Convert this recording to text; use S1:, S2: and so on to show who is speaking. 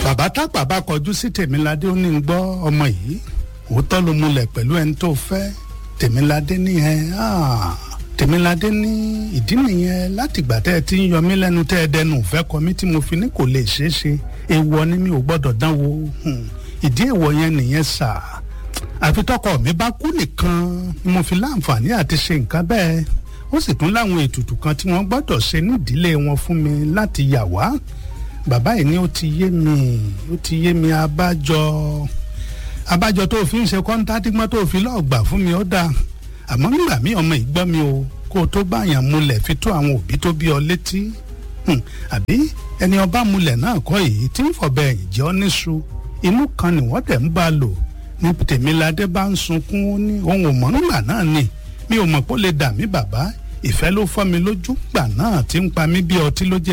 S1: bàbá tápà bá kọjú sí tèmiládé ó ní ń gbọ́ ọmọ yìí òótọ́ ló múlẹ̀ pẹ̀lú ẹni tó fẹ́ tèmiládé ní ẹ tèmiládé ní ìdí nìyẹn látìgbà tẹ́ ẹ ti ń yọ mí lẹ́nu tẹ́ ẹ dẹnu ìfẹ́ kọ mí tí mo fi ní kò lè ṣeé ṣe èèwọ̀ ni mi ò gbọ́dọ̀ dánwò ìdí èèwọ̀ yẹn nìyẹn sà àfi tọkọ mi bá kú nìkan ni mo fi láǹfààní àti ṣe nǹkan bẹ́ẹ̀ ó sì tún láwọn ètùtù kan tí wọ́n gbọ́dọ̀ ṣe nídìílé wọn fún mi láti yà wá bàbá yìí ni ó ti yé mi ó ti yé mi abájọ abájọ tó fi ń ṣe kọ́ńtàtìgbọ́n tó fi lọ́ọ̀ gbà fún mi ó dáa àmọ́ nígbà míì ọmọ ìgbọ́ mi o kó o tó báyàn múlẹ̀ fi tó àwọn òbí tó bí ọ létí àbí ẹni ọba múlẹ̀ náà kọ́ èyí tí ń fọ̀bẹ ẹ̀yìn jẹ́ ọ́ níṣu inú kan ni wọ́n tẹ̀ ń bá lò ní tèmiládé bá ń sunkún ó ní ohun ò mọ̀ nígbà náà ni mi ò mọ̀ pé ó lè dà mí bàbá ìfẹ́ ló fọ́ mi lójú gbà náà tí ń pa mí bí ọtí ló jẹ́